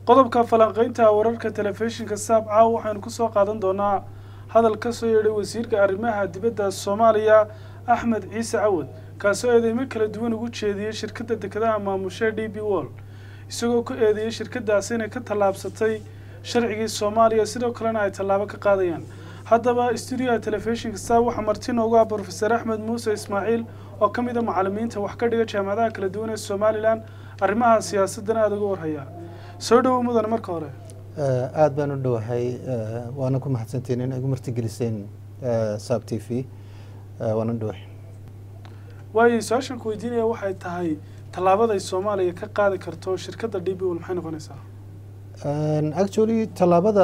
qodobka falanqeynta wararka telefishinka saab caaw waxaynu kusoo qaadan doonaa hadal ka soo yeedhay wasiirka arrimaha dibadda soomaaliya axmed ciise cawad kaasoo eedeymo kala duwan ugu jeediyey shirkadda dekedaha maamushe d b wall isagoo ku eedeeyey shirkadaasi inay ka tallaabsatay sharcigii soomaaliya sidoo kalena ay tallaabo ka qaadayaan haddaba stuudiyaha telefishinka saab waxaa marti noogu ah brofeser axmed muuse ismaaciil oo ka mid a macalimiinta wax ka dhiga jaamacadaha kala duwan ee somalilan arrimaha siyaasadana aada uga warhaya soo dhowow mudane marka hore aada baan u dhowahay waana ku mahadsantiin in igu martigeliseen saab t v waana u dhowahay waayo su-aashan ku weydiinaya waxay tahay tallaabaday soomaaliya ka qaadi karto shirkadda d b wall maxay noqonaysaa actually tallaabada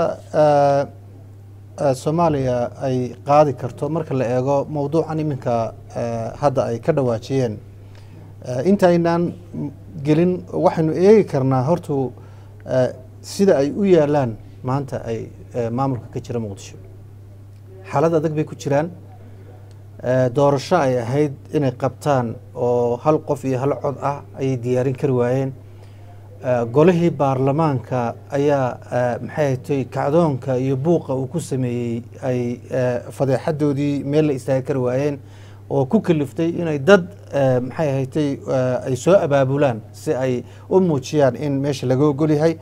soomaaliya ay qaadi karto marka la eego mowduucan iminka hadda ay ka dhawaajiyeen intaynaan gelin waxaynu eegi karnaa hortu sida ay u yaalaan maanta ay maamulka ka jira muqdisho xaalad adag bay ku jiraan doorasho ay ahayd inay qabtaan oo hal qof iyo hal cod ah ayay diyaarin kari waayeen golihii baarlamaanka ayaa maxay hatay kacdoonka iyo buuqa uu ku sameeyey ay fadeexadoodii meel la istaagi kari waayeen oo ku kaliftay inay dad maxay ahatay ay soo abaabulaan si ay u muujiyaan in meesha laga ogol yahay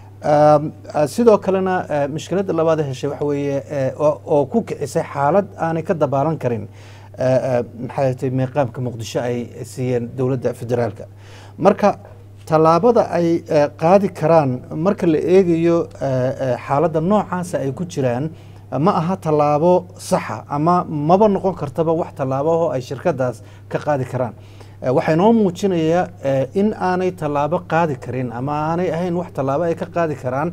sidoo kalena mushkiladda labaad heshay waxa weeye oo ku kicisay xaalad aanay ka dabaalan karin maxay ahatay meeqaamka muqdisho ay siiyeen dowladda federaalka marka tallaabada ay qaadi karaan marka la eegayo xaaladda noocaasa ay ku jiraan ma aha tallaabo saxa ama maba noqon kartaba wax tallaabahoo ay shirkadaas ka qaadi karaan waxay noo muujinayaa in aanay tallaabo qaadi karin ama aanay ahayn wax tallaabo ay ka qaadi karaan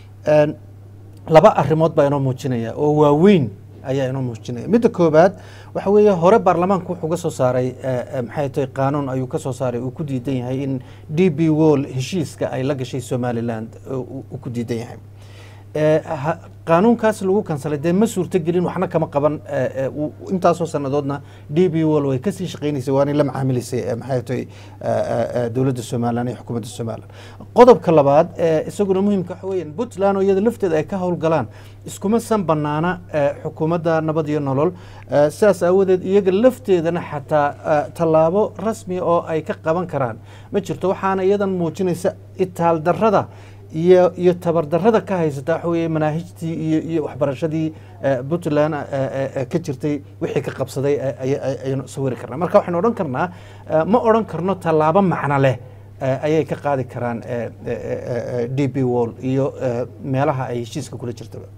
laba arrimood baa inoo muujinaya oo waaweyn ayaa inoo muujinaya midda koobaad waxa weeye hore baarlamaanku wuxuu ka soo saaray maxay tahay qaanuun ayuu ka soo saaray uu ku diidan yahay in d b wall heshiiska ay la gashay somaliland uu ku diidan yahay qaanuunkaas lagu kansalay dee ma suurto gelin waxna kama qaban intaasoo sannadoodna d b wall way kasii shaqeynaysay waanay la macaamilaysay maxay tahay dowladda somaliland iyo xukuumadda somaliland qodobka labaad isaguna muhimka waxa weeyaan puntland oo iyada lafteeda ay ka howlgalaan iskuma san banaana xukuumadda nabad iyo nolol sidaas aawadeed iyaga lafteedana xataa tallaabo rasmi oo ay ka qaban karaan ma jirto waxaana iyadan muujinaysa itaal darrada iyo iyo tabardarrada ka haysata waxa weeye manaahijtii iyo iyo waxbarashadii puntland ka jirtay wixii ka qabsaday ayaynu sawiri karnaa marka waxaynu odhan karnaa ma odhan karno tallaabo macno leh ayay ka qaadi karaan d b wall iyo meelaha ay heshiiska kula jirtaba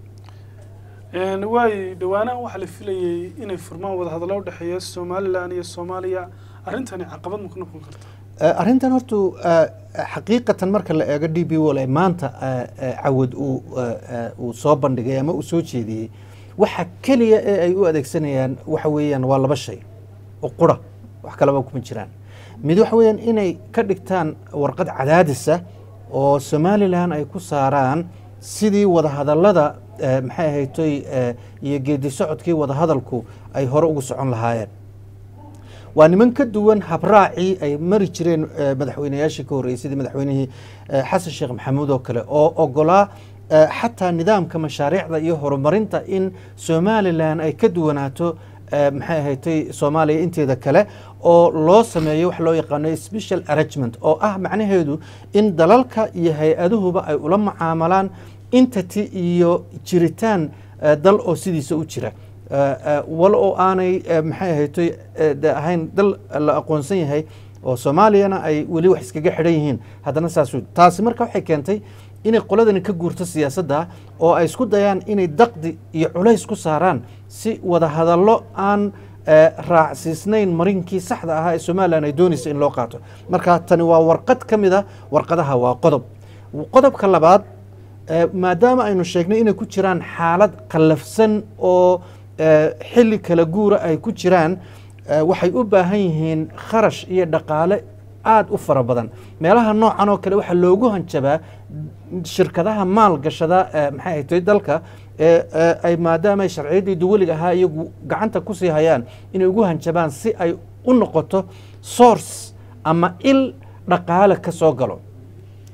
waay dhawaanahan waxaa la filayey inay furmaan wadahadallo u dhexeeya somalilan iyo soomaaliya arrintani caqabad ma ku noqon karta arrintan hortu xaqiiqatan marka la eego d b wall ee maanta cawad uu soo bandhigay ama uu soo jeediyey waxa keliya ee ay u adeegsanayaan waxa weeyaan waa laba shay oo qura wax kalaba kuma jiraan mid waxa weeyaan inay ka dhigtaan warqad cadaadisa oo somalilan ay ku saaraan sidii wadahadallada maxay ahaytoy iyo geedi socodkii wadahadalku ay hore ugu socon lahaayeen waa niman ka duwan habraacii ay mari jireen madaxweyneyaashii ka horreeyey sidii madaxweynihii xasan sheekh maxamuud oo kale oo ogolaa xataa nidaamka mashaariicda iyo horumarinta in somalilan ay ka duwanaato maxay ahatay soomaaliya inteeda kale oo loo sameeyo wax loo yaqaano special arrangement oo ah macnaheedu in dalalka iyo hay-aduhuba ay ula mucaamalaan entity iyo jiritaan dal oo sidiisa u jira wal oo aanay maxay ahaytoy ahayn dal la aqoonsan yahay oo soomaaliyana ay weli wax iskaga xidhan yihiin haddana saas taasi marka waxay keentay inay qoladani ka guurto siyaasadda oo ay isku dayaan inay daqdi iyo culays ku saaraan si wadahadallo aan raacsiisnayn marinkii saxda ahaa ee somalilan ay doonaysa in loo qaato marka tani waa warqad ka mid a warqadaha waa qodob qodobka labaad maadaama aynu sheegnay inay ku jiraan xaalad qallafsan oo xilli kala guura ay ku jiraan waxay u baahan yihiin kharash iyo dhaqaale aada u fara badan meelaha noocan oo kale waxaa loogu hanjabaa shirkadaha maal gashada maxay ahaytay dalka ay maadaama ay sharciyaddii duwaliga ahaa iyagu gacanta kusii hayaan inay ugu hanjabaan si ay u noqoto source ama il dhaqaale ka soo galo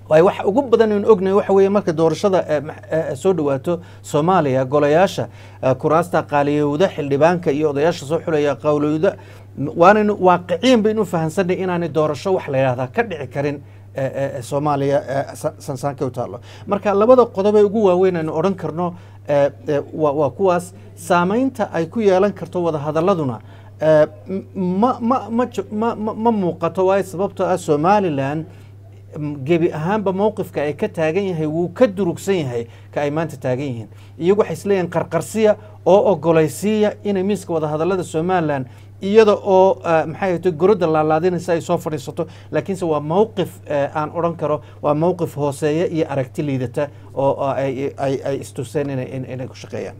waay wax ugu badan aynu ognahay waxa weeye marka doorashada eh, ma- eh, soo dhawaato soomaaliya golayaasha eh, kuraasta qaaliyowda xildhibaanka iyo odayaasha soo xulaya qawlowda m- waanaynu waaqiciyan baynu u fahansanay inaanay doorasho wax la yidhahdaa ka dhici karin eh, eh, soomaaliya eh, sa- sansaanka u taallo marka labada qodob ee ugu waaweyn aynu odhan karno eh, eh, waa waa kuwaas saamaynta ay ku yeelan karto wadahadaladuna eh, m- ma ma ma jo- ma ma- ma muuqato waayo sababtoo ah somalilan m- gebi ahaanba mowqifka ay ka taagan yahay wuu ka durugsan yahay ka ay maanta taagan yihiin iyagu waxay isleeyihin qarqarsiya oo ogolaysiiya inay miiska wadahadalada somalilan iyada oo ah, maxay ahayto gorodda laalaadinaysa ay soo fadhiisato laakiinse waa mowqif eh, aan odhan karo waa mowqif hooseeya iyo aragti liidata oo oo ay ay ay istuseen inay in- inay ku shaqeeyaan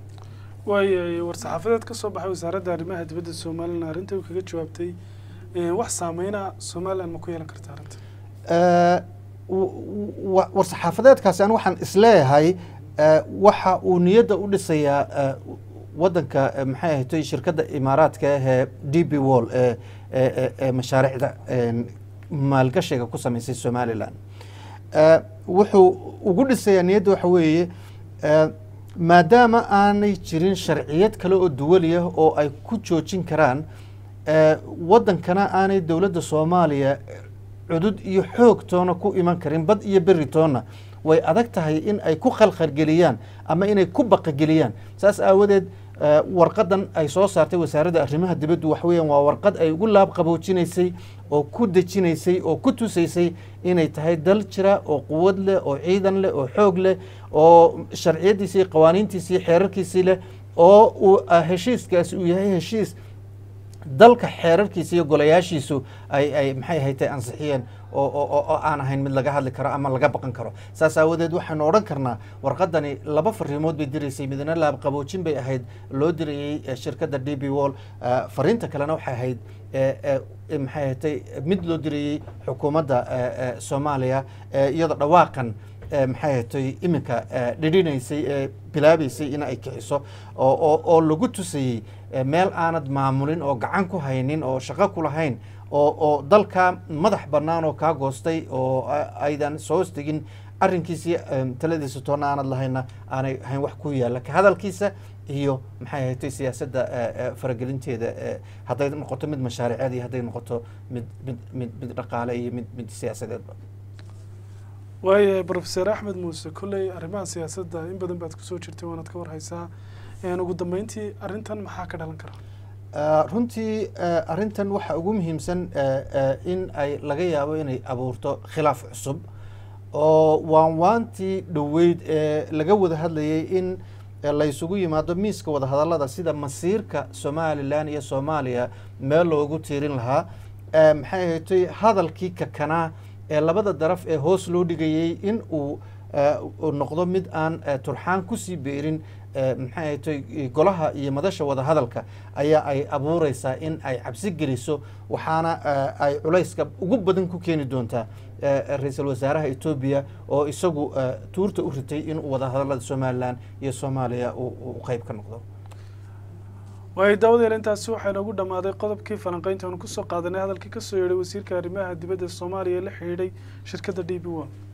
waay war-saxaafadeed ka soo baxay wasaaradda arrimaha dibadda somalilan arrinta uu kaga jawaabtay eh, wax saameyna somalilan ma ku yeelan karta arrinta Eh, w- w- war-saxaafadeedkaasi an waxaan isleeyahay eh, waxa uu niyadda u dhisayaa eh, wadanka eh, maxay ahayd shirkadda imaaraadka ee d b wall ee ee- ee- ee mashaariicda een, maalgashiga ku sameysay somalilan Eh, wuxuu ugu dhisayaa niyadda waxa weeye eh, maadaama aanay jirin sharciyad kale oo duwaliya oo ay ku joojin karaan eh, wadankana aanay dowladda soomaaliya cudud iyo xoog toona ku iman karin bad iyo beri toona way adag tahay in ay ku khalkhalgeliyaan ama inay ku baqageliyaan saas aawadeed eh, warqadan ay soo saartay wasaaradda arrimaha dibaddu wax weeyaan waa warqad ay ugu laab qaboojinaysay oo ku dejinaysay oo ku tusaysay inay tahay dal jira oo quwad leh oo ciidan leh oo xoog leh oo sharciyadiisii iyo qawaaniintiisii xeerarkiisii leh oo uu ah, heshiiskaasi uu yahay heshiis dalka xeerarkiisa iyo golayaashiisu ay ay maxay ahaytay ansixiyeen oo oo oo- oo aan ahayn mid laga hadli karo ama laga baqan karo saas aawadeed waxaynu odhan karnaa warqadani laba fariimood bay diraysay midna laab qaboojin bay ahayd loo dirayey eh, shirkadda d b wall eh, fariinta kalena waxay ahayd eh, eh, eh, maxay ahatay mid loo dirayey xukuumadda eh, eh, soomaaliya eh, iyadoo dhawaaqan eh, maxay ahatay iminka eh, dhidhinaysay ee bilaabaysay in ay kiciso oo oo oo lagu tusayey eh, meel aanad maamulin oo gacan ku haynin oo shaqo ku lahayn oo oo dalka madax bannaan oo kaa goostay oo a- aydan soo hostegin arrinkiisii em, taladiisa toona aanad lahayna aanay ahayn wax ku yaalla ka hadalkiisa iyo maxay ahatay siyaasadda eh, eh, faragelinteeda eh, hadday noqoto mid mashaariceed iyo hadday noqoto mid mid mid mid dhaqaale iyo mid mid siyaasadeedba waayahay profeser axmed muuse kolley arrimaha siyaasadda in badan baad kusoo jirtay waanaad ka warhaysaa Een, ugu dambeyntii arrintan maxaa ka dhalan kara Uh, runtii uh, arrintan waxa ugu muhiimsan uh, uh, in ay laga yaabo inay abuurto khilaaf cusub oo waanwaantii dhoweyd ee laga wada hadlayay in eh, la isugu yimaado miiska wadahadallada sida masiirka somalilan iyo soomaaliya meel loogu tiirin lahaa Eh, maxay ahayd hadalkii kakanaa ee labada daraf ee hoos loo dhigayey in uu eh, uu noqdo mid aan eh, turxaan kusii beerin eh, maxay ahayd golaha iyo madasha wadahadalka ayaa ay abuureysaa in ay cabsi geliso waxaana eh, ay culayska ugu badan ku keeni doontaa eh, ra-iisul wasaaraha etoobiya oo isagu eh, tuurta u ritay inuu wadahadalada somalilan iyo soomaaliya uu uu qayb ka noqdo waayo daawadeel intaasi waxaa inoogu dhammaaday qodobkii falanqeynta aanu kusoo qaadanay hadalkii kasoo yeedhay wasiirka arrimaha dibadda soomaaliya ee la xidhiidhay shirkadda d b one